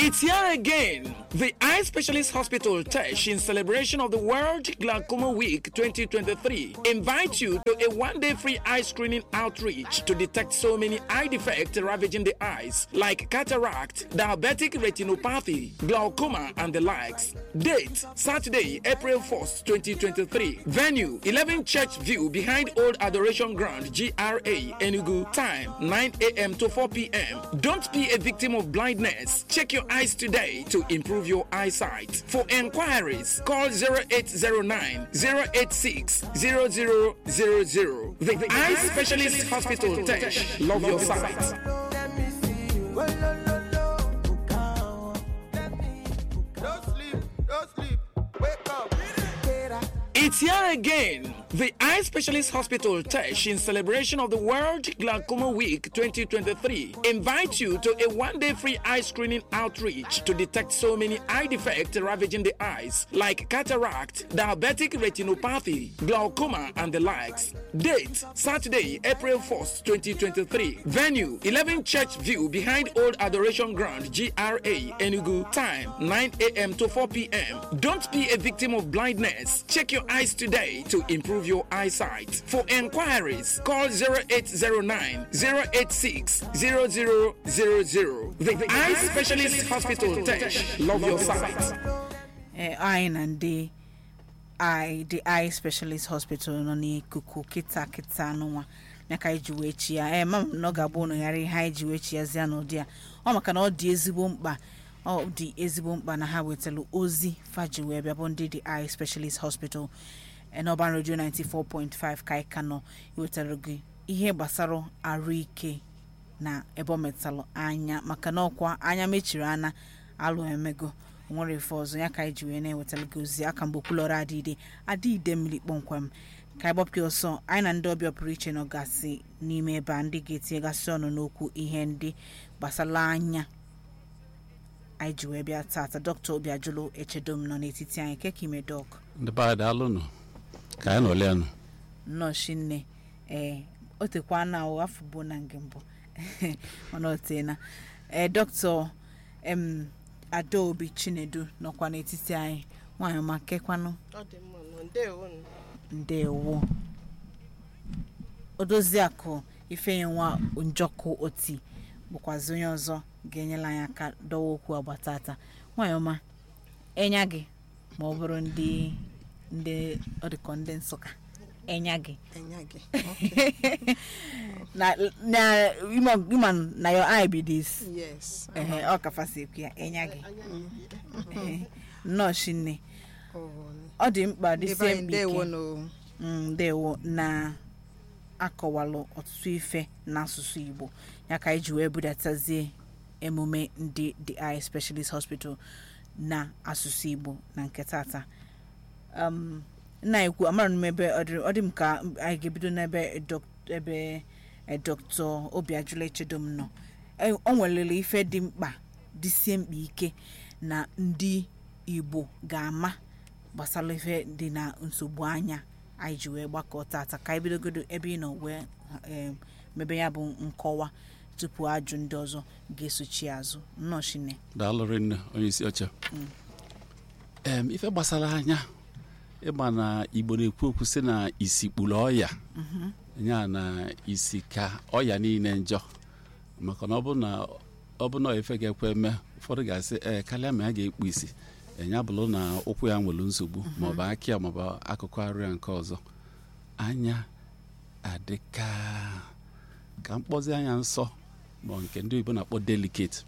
It's here again. The Eye Specialist Hospital Tesh, in celebration of the World Glaucoma Week 2023, invite you to a one-day free eye screening outreach to detect so many eye defects ravaging the eyes, like cataract, diabetic retinopathy, glaucoma, and the likes. Date: Saturday, April 1st, 2023. Venue: 11 Church View behind Old Adoration Ground, GRA, Enugu. Time: 9 a.m. to 4 p.m. Don't be a victim of blindness. Check your eyes today to improve your eyesight. For enquiries, call 0809 086 0000. The, the Eye Specialist Hospital Tesh. Love your sight. Don't sleep, don't sleep. Wake up. It's here again. The Eye Specialist Hospital Tesh, in celebration of the World Glaucoma Week 2023, invite you to a one-day free eye screening outreach to detect so many eye defects ravaging the eyes, like cataract, diabetic retinopathy, glaucoma, and the likes. Date: Saturday, April 1st, 2023. Venue: 11 Church View behind Old Adoration Ground, GRA, Enugu. Time: 9 a.m. to 4 p.m. Don't be a victim of blindness. Check your eyes today to improve your eyesight. For enquiries, call 0809 086 0000. The, the Eye Specialist Hospital Tesh. Love your sight. ee anyị na ndị eye the eye specialist hospital nọ n'ikuku kịta kịta n'ụwa ya ka anyị ji wee chi ya ee mama m na ọ ga-abụ ụnụ ghara ihe anyị ji wee chi ya zia n'ụdị a ọ maka na ọ dị ezigbo mkpa ọ dị ezigbo mkpa na ha wetara ozi faji wee bịa bụ ndị the eye specialist hospital ee, n'ọban radio 94.5 ka anyị ka nọ iwetara gị ihe gbasara arụike na ebe ọ metalụ anya maka na ọkwa anya mechiri ana alụ emego nwere ife ọzọ ya ka anyị ji wee na-ewetara gị ozi aka mgbe okwulọrọ adịide adịide mmiri kpọmkwem ka anyị gbapụ ọsọ anyị na ndị ọbịa pụrụ iche nọgasị n'ime ebe a ndị ga-etinyegasị ọnụ n'okwu ihe ndị gbasara anya anyị ji wee bịa tata dọkịta obi ajụlụ echedom nọ n'etiti anyị keka ime dọk ndị be anyị daalụnụ ka anyị nọlịa nụ nnọọ shinne ee o tekwa na o afọ bụ na nke mbụ mana o teena ee dọkịta em adaobi chinedu nọkwa n'etiti anyị nwaanyị ọma kekwanụ ọ dị mma nọ ndewo nụ. ndewo odoziakụ ifenyenwa njọkụ oti bụkwazi onye ọzọ ga-enyela anyị aka dọwa okwu agbatata nwaanyị ọma enya gị ma ọ bụrụ ndị ndị ọ dịkọ ndị nsụka enya gị enya gị na na ịma ịma na your eye be this yes ehe ọ kafasi ekwu ya enya gị Ehe, nnọọ shinne ọ dị mkpa ndị be dịsie anyị mkpa ndewo ike nụ Mm, ndewo na akọwalụ ọtụtụ ife n'asụsụ igbo ya ka anyị ji wee budatazie emume ndị the eye specialist hospital na asụsụ igbo na nke tata um, nna ekwu amara m ebe ọ dị- ọ dị m ka anyị ga-ebido n'ebe dọk- ebe eh, dr obiajụla echedom nọ Eh, o nwelele ife dị mkpa dịsie mkpa ike na ndị igbo ga-ama gbasara ife dị na nsogbu anya anyị ji wee gbakọ tata ka anyị bidogodo ebe ị nọ wee em, mebe ya bụ nkọwa tupu ajụ ndị ọzọ ga-esochi azụ nnọchine daalụrị nne onye isi oche em ife gbasara anya ịma na igbo na-ekwu okwu sị na isi kpuru ọya ya na isi ka ọya niile njọ maka na ọ bụ na ọ bụ na ife ga-ekwe eme ụfọdụ ga-asị ee karịa ma ya ga-ekpu isi enya bụrụ na ụkwụ ya nwere nsogbu maọbụ aka ya maọbụ akụkụ arụ ya nke ọzọ anya adịka ka mkpọzi anya nsọ ma nke ndị oyibo na-akpọ delicate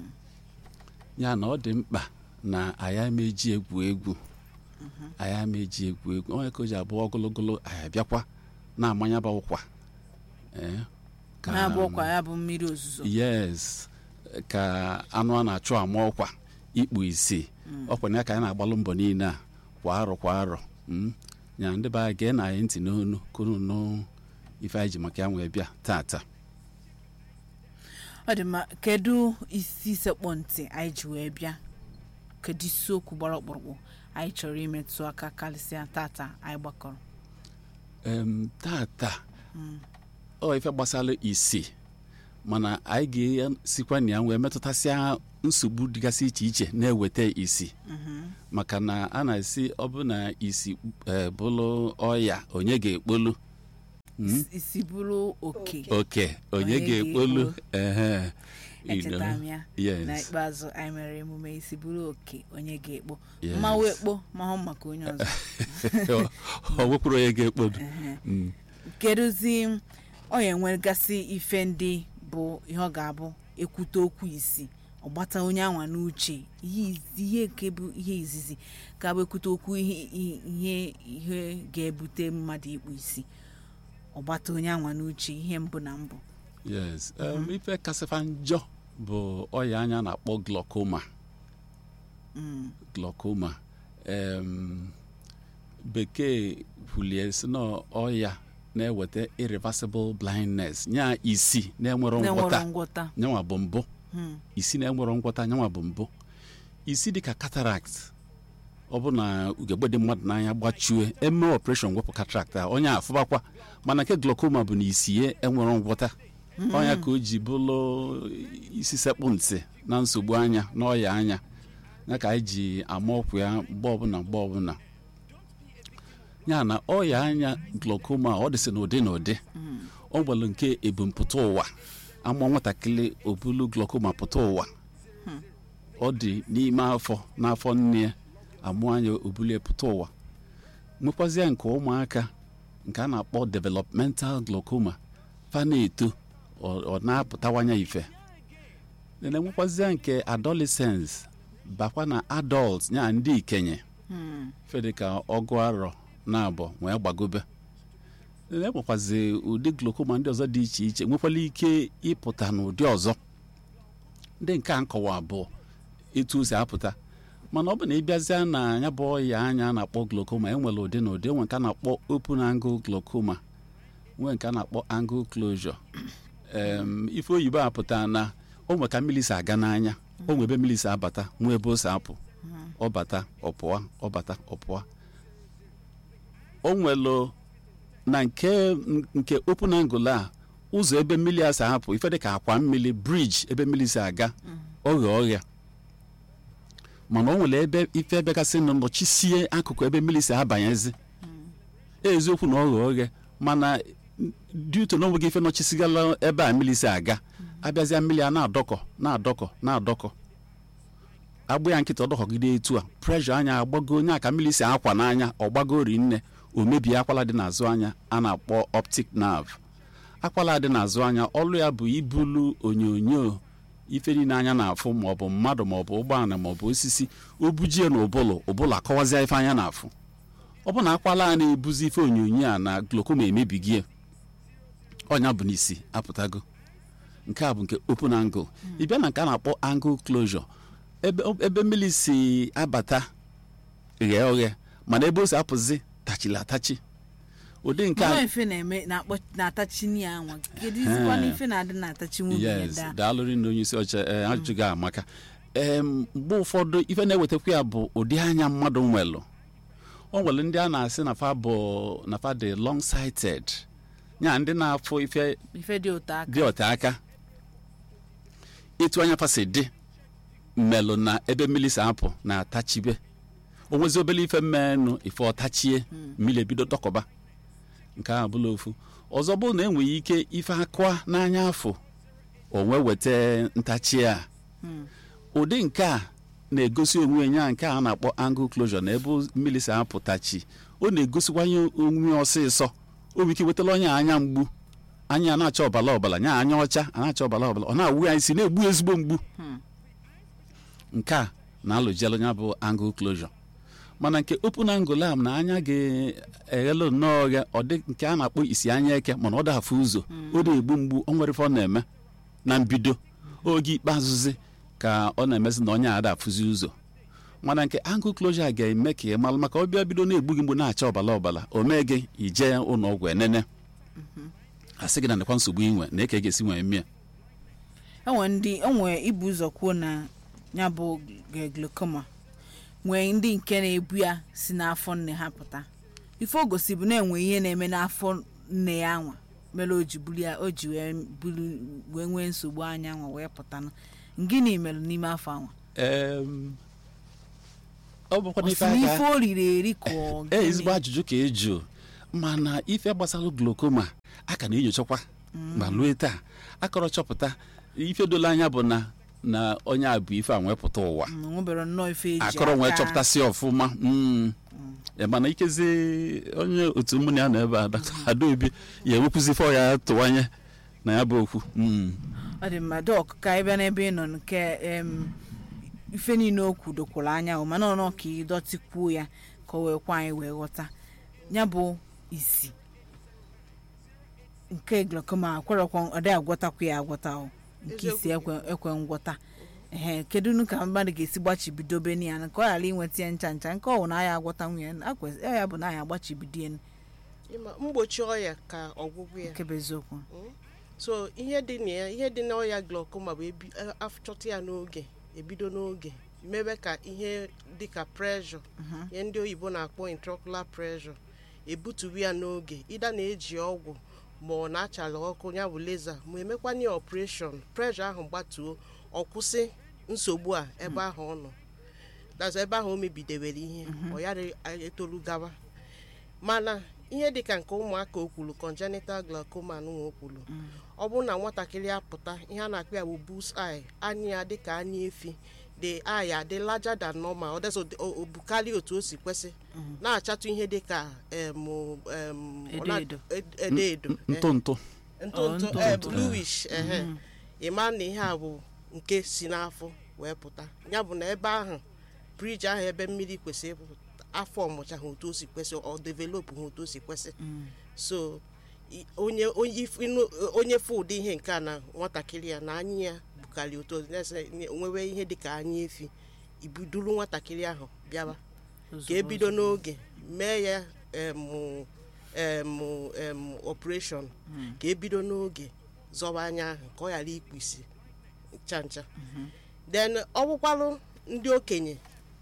ya na ọ dị mkpa na anyị emeji egwu egwu anyị emeji egwu egwu onye ka o ji abụọ ogologolo anyị abịakwa na-amanya bụ ụkwa ee, ka- na-abụ ọkwa ya bụ mmiri ozuzo yes ka anụ a na-achụ ama ọkwa ikpu isi ọkwa na ya ka anyị na-agbalụ mbọ niile a kwa arọ kwa arọ mm. ya ndị be anyị gee na anyị ntị n'onu kunu nụ ife anyị ji maka ya wee bịa tata ọ dị mma kedu isi sekpọ ntị anyị ji wee bịa kedu isiokwu gbara ọkpụrụkpụ anyị chọrọ imetụ aka karịsịa tata anyị gbakọrọ em, tata ọ ife gbasara isi mana anyị ga-esikwa na ya wee metụtasịa nsogbu dịgasị iche iche na-eweta isi maka na a na-esi ọ bụ na isi eh, bụrụ ọya onye ga-ekpolu Is- isi bụrụ oke oke onye Onye ga-ekpolu ga-ekpolu. ehe you know. echeta m ya Yes. na ikpeazụ anyị mere emume isi bụrụ oke onye ga-ekpo Yes. mmanwụ ekpo mahụ maka onye ọzọ ọ wepụrụ onye ga-ekpolu Mm. kedụzi ọ ya enwegasị ife ndị bụ ihe ọ ga-abụ ekwute okwu isi ọgbata onye anwa n'uche ihe iz- ihe nke bụ ihe izizi ga-abụ ekwute okwu ihe ihe ihe ga-ebute mmadụ ikpu isi ọgbata onye anwa n'uche ihe mbụ na mbụ yes um, ife kasịfa njọ bụ ọya anya na-akpọ glaucoma glaucoma um, bekee kwulie si na ọya na-eweta irreversible blindness nya isi na-enwero na-enwero ngwọta ngwọta nyanwa bụ mbụ isi na-enwero ngwọta nyanwa bụ mbụ isi dịka cataract ọ bụ na ugegbe dị mmadụ n'anya gbachue eme operation wepụ cataract a onye afụbakwa mana nke glaucoma bụ na isi ya enwero ngwọta ọnya ka o ji bụrụ isi sekpụ ntị na nsogbu anya na ọya anya ya ka anyị ji ama ọkwa ya mgbe ọbụla mgbe ọbụla ya na ọya anya glaucoma ọ dịsị n'ụdị n'ụdị ọ nwere nke ebumpụta ụwa amụọ nwatakịrị obulu glaucoma pụta ụwa ọ dị n'ime afọ n'afọ nne ya amụọ anya obulu pụta ụwa nwekwazie nke ụmụaka nke a na-akpọ developmental glaucoma fa na-eto ọ ọ na-apụtawanye ife na-enwekwazie nke adolescence bakwa na adult ya ndị ikenye fedịka ọgụ arọ na abụọ wee gbagobe enwekwazi ụdị glaucoma ndị ọzọ dị iche iche nwekwala ike ịpụta n'ụdị ọzọ ndị nke a nkọwa abụọ etu o si apụta mana ọ bụ na ịbịazịa na ya bụ ọya anya a na-akpọ glaucoma enwere ụdị na ụdị enwe nke a na-akpọ open angle glaucoma nwee nke a na-akpọ angle closure em ife oyibo apụta na o nwe ka mmiri si aga n'anya o nwe ebe mmiri si abata nwee ebe o si apụ ọ bata ọ pụọ ọ bata ọ pụọ o nwelu na nke nke open angle a ụzọ ebe mmiri a si apụ ife dịka akwa mmiri briji ebe mmiri si aga oghe ọhịa mana o nwere ebe ife ebegasị nọ nọchisie akụkụ ebe mmiri si abanyezi eziokwu na oghe oghe mana duto na onweghị ife nọchisigala ebe a mmiri si aga abịazịa mmiri a na-adọkọ na-adọkọ na-adọkọ agbụ ya nkịta ọdọkọgide etu a preshọ anya agbago onye a ka mmiri si akwa n'anya ọgbago rinne o mebie akwala dị n'azụ anya a na-akpọ optic nerve akwala dị n'azụ anya ọlụ ya bụ ibulu onyonyo ife niile anya na-afụ maọbụ mmadụ maọbụ ụgbọala maọbụ osisi o bujie na ụbụlụ ụbụlụ akọwazịa ife anya na-afụ ọ bụ na akwala a na-ebuzi ife onyonyo a na glaucoma emebigie ọnya bụ n'isi apụtago nke a bụ nke open angle ị bịa na nke a na-akpọ angle closure ebe ebe mmiri si abata ghee oghe mana ebe o si apụzi tachiri atachi ụdị nke mama a ife na-eme na-akpọ na-atachi nri anwa kedu izikwana ife na-adị na-atachi nwunye ya yes daa daalụrị na onye isi ọcha ee, ajụjụ gị amaka em mgbe ụfọdụ ife na-ewetakwa ya bụ ụdị anya mmadụ nwelụ o nwere ndị a na-asị na fa bụ na fa dị long sighted ya ndị na-afụ ife ife dị ụtọ aka dị ọta aka ịtụ anya fasi dị mmelụ na ebe mmiri si apụ na-atachibe o nwezi obere ife mmenụ ife ọtachie mmiri ebido dọkọba nke a bụla ofu ọzọ bụ na enweghị ike ife akụa n'anya afọ onwe weta ntachi a ụdị nke a na-egosi onwe ya nke a na-akpọ angle closure na ebe mmiri si apụtachi ọ na-egosikwanye onwe ya ọsịsọ o nwere ike wetara onye a anya mgbu anya a na-acha ọbara ọbara nya anya ọcha a na-acha ọbara ọbara ọ na-awụ ya isi na-egbu ezigbo mgbu nke a na-alụjelu ya bụ angle closure mana nke open angle a na anya ga-eghelu nnọọ oghe ọ dị nke a na-akpọ isi anya eke mana ọ dafụ ụzọ ọ na-egbu mgbu o nwere ife ọ na-eme na mbido oge ikpeazụzi ka ọ na-emezi na onye a adafụzi ụzọ mana nke angle closure ga-eme ka ị malụ maka ọbịa bido na-egbu gị mgbu na-acha ọbara ọbara o mee gị ije ụlọ ọgwụ enene asị gị na ndekwa nsogbu inwe na eke ga-esi nwee mmịa enwe ndị enwe ibu ụzọ kwuo na ya bụ g- glaucoma nwee ndị nke na-ebu ya si n'afọ nne ha pụta ife o gosi bụ na enwe ihe na-eme n'afọ nne ya anwa mere o ji buli ya o ji wee buli wee nwee nsogbu anya nwa wee pụtanụ gịnị mere n'ime afọ anwa Em, ọ bụkwa ọ n'ife si n'ife aka o riri eri ka ọ ee gịnị? ezigbo ajụjụ ka eju mana ife gbasara glokoma a ka na-enyochakwa ma lue taa akọrọ chọpụta ife dolo anya bụ na na onye a bụ ife a wee pụta ụwa Mm, nwebere nnọọ ife eji akọrọ nwee aka- chọpụtasị ọfụma mm. Ya mana ikezi onye otu mmụnụ ya nọ ebe a Dr. adaobi ya ewepụzi ife ọ ya tụwanye na ya bụ okwu Mm. ọ dị mma dọk ka ị bịa n'ebe ị nọ nke em, ife niile o kwudokwara anya o mana ọnọ ka ị dọtịkwuo ya ka o wee kwa anyị wee ghọta ya bụ isi nke glaucoma akwerekwa ọ dị agwọtakwa ya agwọta o nke isi ekwe ekwe ngwọta ehe kedu nu ka mmadụ ga-esi gbachibido be ya ka ọ ghara inweta ya ncha ncha nke ọ bụ na ya agwọta nwunye akwesị ya bụ na ya agbachibido ya ịma mgbochi ọya ka ọgwụgwụ ya nke bụ eziokwu so ihe dị na ya ihe dị n'ọya glaucoma bụ ebi achọta ya n'oge ebido n'oge mebe ka ihe dịka pressure ihe ndị oyibo na-akpọ intraocular pressure ebutuwe ya n'oge ịda na-eji ọgwụ ma ọ na-achala ọkụ ya bụ laser ma emekwanye operation pressure ahụ gbatuo ọ kwụsị nsogbu a ebe ahụ ọ nọ that's ebe ahụ o mebidewere ihe ọ yara etoru gawa mana ihe dịka nke ụmụaka o kwuru congenital glaucoma nwa o kwuru ọ bụrụ na nwatakịrị apụta ihe a na-akpọ ya bụ bull's eye anya ya dịka anya efi the eye adị larger than normal ọ dịzị o- o bukarị otu o si kwesị na-achatụ ihe dịka em, em, ọ na- Edo ed- edo edo ntụ ntụ ntụ Oh, ntụ ntụ eh, ntụ. bluish ehe ịma na ihe a bụ nke si n'afọ wee pụta ya bụ na ebe ahụ briji ahụ ebe mmiri kwesịrị ịpụ afọ ọmụcha ha otu o si kwesị ọ developụ ha otu o si kwesị so i- onye onye if- ịnụ- onye fụ ụdị ihe nke a na nwatakịrị ya na anya ya bukarị otu o na-ese- nwewe ihe dịka anya efi ibuduru nwatakịrị ahụ bịawa ka ebido n'oge mee ya em, em, em, operation ka ebido n'oge zọba anya ahụ ka ọ ghara ikpu isi ncha ncha then ọ bụkwalụ ndị okenye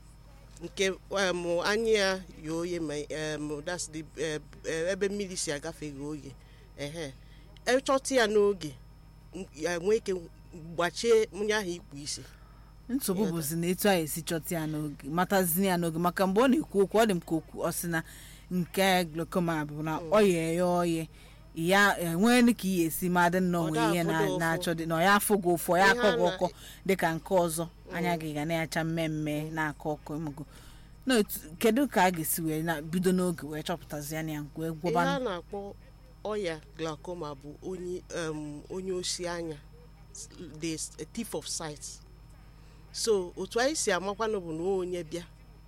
nke em, anya ya yi oye ma em, that's the, eh, eh, ebe mmiri si agafe ghe oye ehe echọta ya n'oge m- ya nwee ike gbachie onye ahụ ikpu isi nsogbu bụzi na etu a esi chọta ya n'oge matazi ya n'oge maka mgbe ọ na-ekwu okwu ọ dị m ka okwu ọ sị na nke glaucoma bụ na ọ ya ya oye ya enwee ka ihe esi ma dị nnọọ Ọ nwere ihe na- da-afụ gị ụfụ. na-achọ dị na ọ ya afụ gị ụfụ ọ ya Ihe akọ a gị na- ọkọ dịka nke ọzọ anya gị ga na-acha mmemme na-akọ ọkọ ịmụgo na otu kedu ka a ga-esi wee na bido n'oge wee chọpụtazi ya na ya wee ihe a gwọba na-akpọ ọya glaucoma bụ onye um, onye osi anya the s- a thief of sight so otu anyị si amakwanụ bụ na onye bịa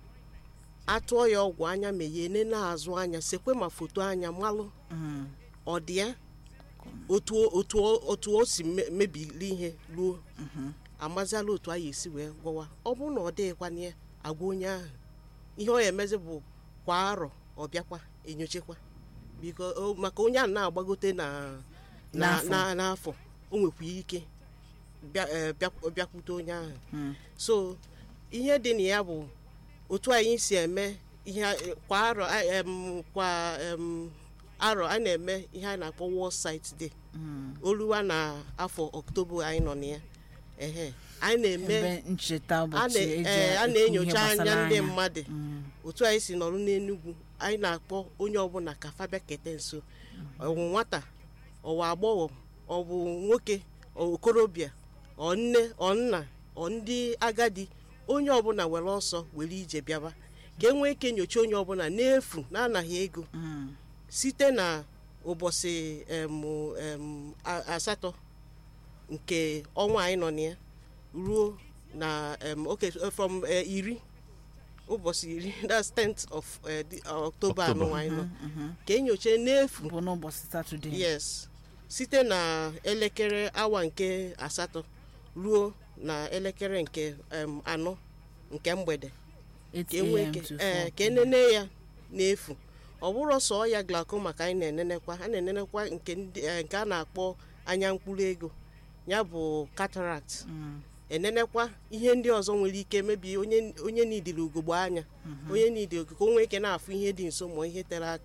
atụọ ya ọgwụ anya meghe nene azụ anya sekwe ma foto anya malụ ọ dị ya otu o- otu o- otu o si me- mebiri ihe ruo amaziala otu anyị esi wee gwọwa ọ bụrụ na ọ dịghịkwana ya agwa onye ahụ ihe ọ ya emezi bụ kwa arọ ọ bịakwa enyochekwa biko o- maka onye ahụ na-agbagote na na- N'afọ. na- n'afọ o nwekwa ike bịa- eh, bịa- bịakwute onye ahụ so ihe dị na ya bụ otu anyị si eme ihe a- eh, kwa arọ a- em, kwa em, arọ a na-eme ihe a na-akpọ World Sight Day oluwa na afọ ọktoba anyị nọ na ya ehe anyị na-eme ebe ncheta a ụbọchị eji na- eh, a ekwu ihe na-enyocha anya gbasara ndị anya. mmadụ otu anyị si nọrọ n'enugwu anyị na-akpọ onye ọbụla ka fabia kete nso ọwụ nwata ọwụ agbọghọ ọ bụ nwoke ọ okorobịa ọ nne ọ nna ọ ndị agadi onye ọbụla were ọsọ were ije bịaba ka e nwee ike nyocha onye ọbụla n'efu na-anaghị ego site na ụbọchị em, em, a- asatọ nke ọnwa anyị nọ na ya ruo na um, okay uh, from uh, iri ụbọchị iri that's 10th of uh, the, uh, October October. anụnwa anyị nọ ka enyocha n'efu bụ n'ụbọchị satọde yes site na elekere awa nke asatọ ruo na elekere nke um, anọ nke mgbede ka enwee 8am ike to ee 4 ka enene ya n'efu ọ bụrụ sọ ya glaucoma ka anyị na-enenekwa a na-enenekwa nke ndị eh, nke a na-akpọ anya mkpụrụ ego ya bụ cataract enenekwa ihe ndị ọzọ nwere ike mebi onye onye nidiri ugogbe anya onye nidiri ka o nwee ike na-afụ ihe dị nso ma ihe tere aka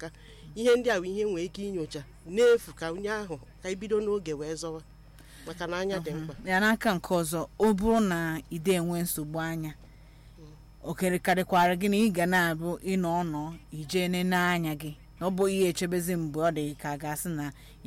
ihe ndị a bụ ihe nwere ike inyocha n'efu ka onye ahụ ka ibido n'oge wee zọwa maka na anya dị mkpa ya n'aka nke ọzọ ọ bụrụ na ide enwe nsogbu anya okerekarịkwara gị na ị ga na-abụ ịnọ ọnọ ije nene anya gị na ọ bụ ihe echebezi mgbe ọ dị ka a ga-asị na